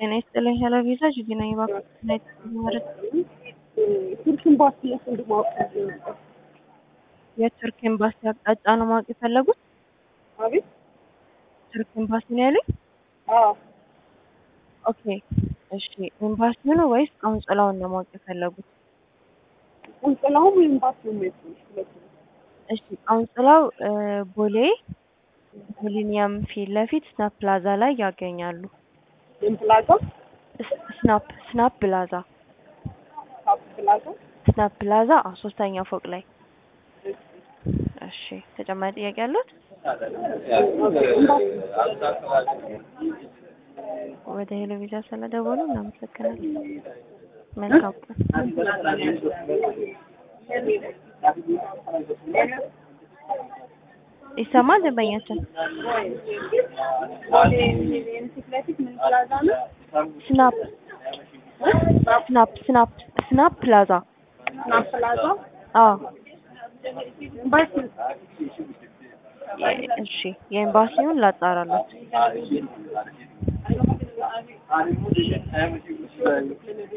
ጤና ይስጥልኝ። ሄሎ ቪዛ ጅጊ ነኝ። እባክዎት ቱርክ ኤምባሲ የት እንድማወቅ ፈልጌ ነበር። የቱርክ ኤምባሲ አቅጣጫ ነው ማወቅ የፈለጉት? አቤት። ቱርክ ኤምባሲ ነው ያሉኝ? አዎ ኦኬ እሺ። ኤምባሲውን ወይስ ቆንጽላውን ነው ማወቅ የፈለጉት? ቆንጽላውም ኤምባሲውም የት ነው? ሁለቱም። እሺ ቆንጽላው እ ቦሌ ሚሊኒየም ፊት ለፊት ስናፕ ፕላዛ ላይ ያገኛሉ። ምን ፕላዛ? ስ- ስናፕ ስናፕ ፕላዛ ካፕ ፕላዛ። ስናፕ ፕላዛ አዎ፣ ሶስተኛ ፎቅ ላይ። እሺ ተጨማሪ ጥያቄ አሉት? ወደ ሄሎ ቪዛ ስለደወሉ እናመሰግናለን። መልካም ቀን። ይሰማል ደንበኛችን? ቦሌ ሚሊኒየም ፊት ለፊት ምን ፕላዛ ነው? ስናፕ ስናፕ ስናፕ ስናፕ ፕላዛ ስናፕ ፕላዛ። አዎ ኤምባሲ የ- እሺ የኤምባሲውን ላጣራላት።